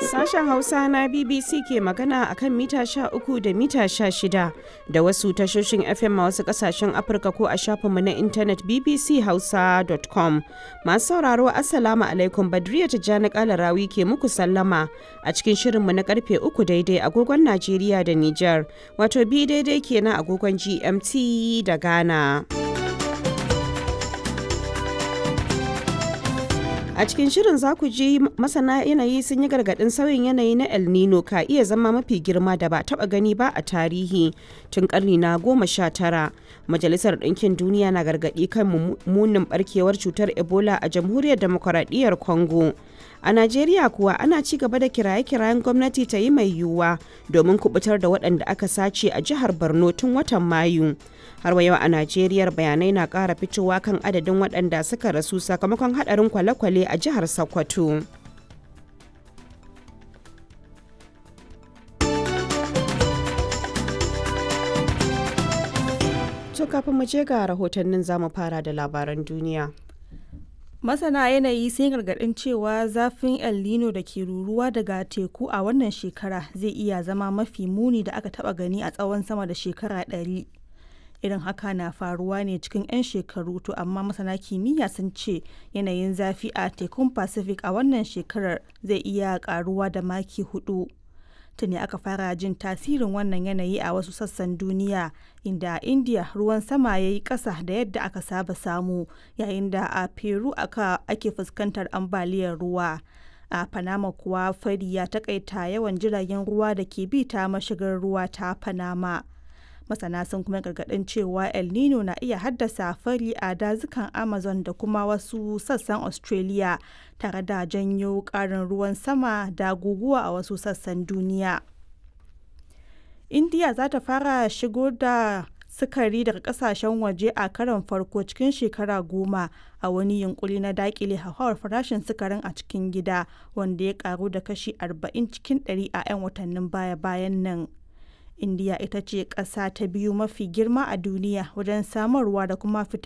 Sashen Hausa na BBC ke magana a kan mita 13 da mita 16 da wasu tashoshin FM a wasu kasashen Afirka ko a shafinmu na intanet bbchausa.com. Masu sauraro Assalamu alaikum Badriya Tijjani Kalarawi ke muku sallama a cikin shirinmu na karfe 3 daidai agogon Najeriya da Nijar, wato bi daidai kenan agogon GMT da Ghana. A cikin shirin za ku ji masana yanayi sun yi gargaɗin sauyin yanayi na El Nino ka iya zama mafi girma da ba taɓa gani ba a tarihi tun ƙarni na goma sha tara. Majalisar Ɗinkin Duniya na gargaɗi kan munin ɓarkewar cutar Ebola a Jamhuriyar Demokuraɗiyyar Congo. A Najeriya kuwa ana ci gaba da kiraye-kirayen gwamnati ta yi mai yiwuwa domin kubutar da waɗanda aka sace a jihar Borno tun watan Mayu. Har wa yau a Najeriya bayanai na ƙara fitowa kan adadin waɗanda suka rasu sakamakon haɗarin kwale-kwale a jihar Sokoto. To kafin mu je ga rahotannin zamu fara da labaran duniya. Masana yanayi sun gargaɗin cewa zafin El Nino da ke ruruwa daga teku a wannan shekara zai iya zama mafi muni da aka taɓa gani a tsawon sama da shekara ɗari. Irin haka na faruwa ne cikin 'yan shekaru to amma masana kimiyya sun ce yanayin zafi a tekun Pacific a wannan shekarar zai iya ƙaruwa da maki hudu. tuni aka fara jin tasirin wannan yanayi a wasu sassan duniya inda a india ruwan sama ya yi ƙasa da yadda aka saba samu yayin da a peru aka ake fuskantar ambaliyar ruwa a panama kuwa fari ya takaita yawan jiragen ruwa da ke bi ta mashigar ruwa ta panama masana sun kuma gargaɗin cewa el nino na iya haddasa fari a dazukan amazon da kuma wasu sassan australia tare da janyo ƙarin ruwan sama da guguwa a wasu sassan duniya india za ta fara shigo da sukari daga kasashen waje a karon farko cikin shekara goma a wani yunkuri na dakile hauhawar farashin sukarin a cikin gida wanda ya karu da kashi 40 cikin 100 a 'yan watannin baya-bayan nan indiya ita ce ƙasa ta biyu mafi girma a duniya wajen samarwa da kuma fitar